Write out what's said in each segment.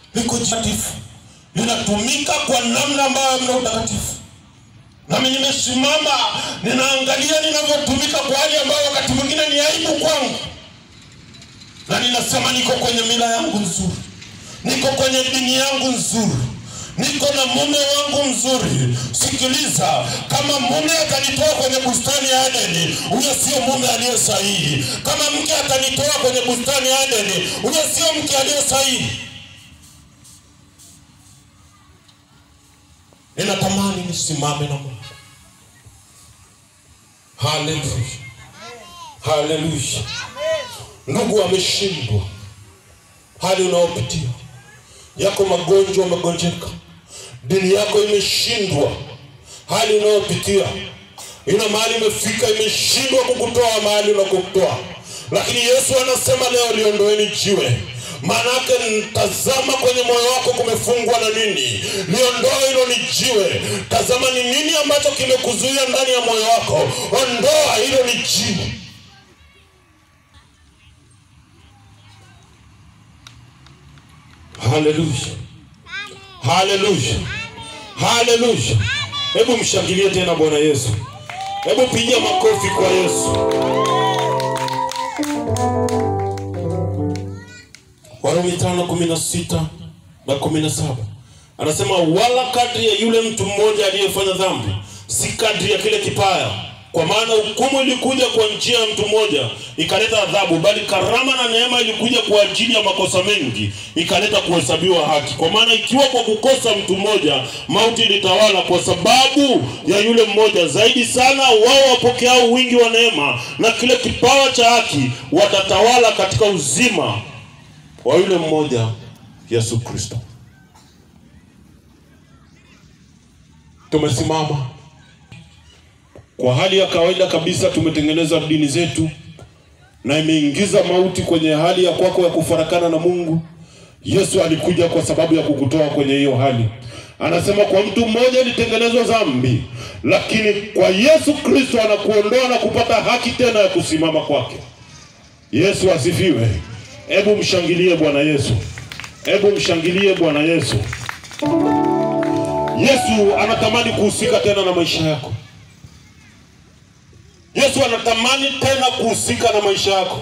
liko takatifu, linatumika kwa namna ambayo hamna utakatifu. Nami nimesimama ninaangalia linavyotumika kwa hali ambayo wakati mwingine ni aibu kwangu, na ninasema niko kwenye mila yangu nzuri, niko kwenye dini yangu nzuri, niko na mume wangu mzuri. Sikiliza, kama mume atanitoa kwenye bustani ya Edeni, huyo sio mume aliye sahihi. Kama mke atanitoa kwenye bustani ya Edeni, huyo sio mke aliye sahihi. Ninatamani nisimame na Mungu. Haleluya, haleluya. Ndugu ameshindwa, hali unaopitia yako, magonjwa umegonjeka, dini yako imeshindwa, hali unayopitia ina mahali imefika, imeshindwa kukutoa mahali unakokutoa, lakini Yesu anasema leo liondoeni jiwe Maanake tazama, kwenye moyo wako kumefungwa na nini? Liondoe hilo ni jiwe. Tazama ni nini ambacho kimekuzuia ndani ya moyo wako, ondoa hilo ni jiwe. Haleluya, haleluya, haleluya! Hebu mshangilie tena Bwana Yesu, hebu piga makofi kwa Yesu. Warumi tano kumi na sita na kumi na saba anasema wala kadri ya yule mtu mmoja aliyefanya dhambi, si kadri ya kile kipaya. Kwa maana hukumu ilikuja kwa njia ya mtu mmoja ikaleta adhabu, bali karama na neema ilikuja kwa ajili ya makosa mengi ikaleta kuhesabiwa haki. Kwa maana ikiwa kwa kukosa mtu mmoja mauti ilitawala kwa sababu ya yule mmoja, zaidi sana wao wapokeao wingi wa neema na kile kipawa cha haki watatawala katika uzima wa yule mmoja Yesu Kristo. Tumesimama kwa hali ya kawaida kabisa, tumetengeneza dini zetu na imeingiza mauti kwenye hali ya kwako ya kufarakana na Mungu. Yesu alikuja kwa sababu ya kukutoa kwenye hiyo hali. Anasema kwa mtu mmoja ilitengenezwa dhambi, lakini kwa Yesu Kristo anakuondoa na kupata haki tena ya kusimama kwake. Yesu asifiwe. Hebu mshangilie Bwana Yesu, hebu mshangilie Bwana Yesu. Yesu anatamani kuhusika tena na maisha yako. Yesu anatamani tena kuhusika na maisha yako.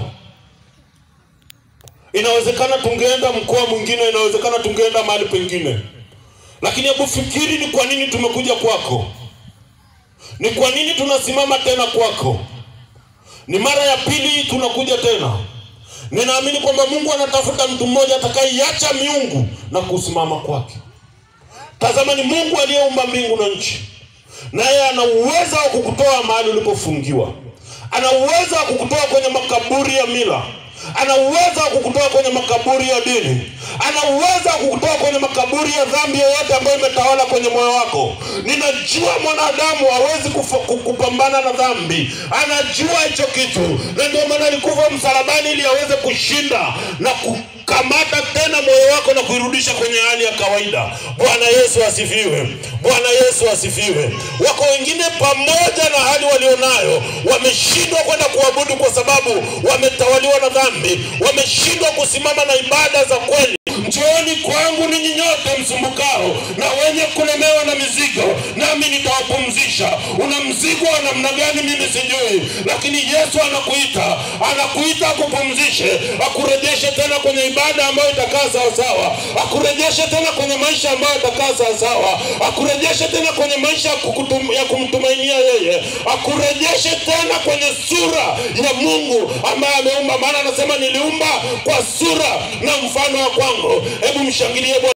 Inawezekana tungeenda mkoa mwingine, inawezekana tungeenda mahali pengine, lakini hebu fikiri, ni kwa nini tumekuja kwako? Ni kwa nini tunasimama tena kwako? Ni mara ya pili tunakuja tena. Ninaamini kwamba Mungu anatafuta mtu mmoja atakayeiacha miungu na kusimama kwake. Tazama, ni Mungu aliyeumba mbingu na nchi, naye ana uwezo wa kukutoa mahali ulipofungiwa. Ana uwezo wa kukutoa kwenye makaburi ya mila. Ana uwezo wa kukutoa kwenye makaburi ya dini. Ana uwezo wa kukutoa kwenye makaburi ya dhambi yoyote ambayo imetawala kwenye moyo wako. Ninajua mwanadamu hawezi kufa- ku- kupambana na dhambi, anajua hicho kitu, na ndio maana alikufa msalabani ili aweze kushinda na kukamata tena moyo wako na kuirudisha kwenye hali ya kawaida. Bwana Yesu asifiwe! Bwana Yesu asifiwe! Wako wengine pamoja na hali walionayo wameshindwa kwenda kuabudu kwa sababu wametawaliwa na dhambi, wameshindwa kusimama na ibada za kweli. Njooni kwangu ninyi nyote msumbukao na wenye kulemewa na mizigo, nami nitawapumzisha. Una mzigo wa namna gani? Mimi sijui, lakini Yesu anakuita, anakuita akupumzishe, akurejeshe tena kwenye ibada ambayo itakaa sawasawa, akurejeshe tena kwenye maisha ambayo itakaa sawasawa, akurejeshe tena kwenye maisha ya kukutum- ya kumtumainia yeye, akurejeshe tena kwenye sura ya Mungu ambaye ameumba, maana anasema niliumba kwa sura na mfano wa kwangu. Hebu mshangilie Bwana.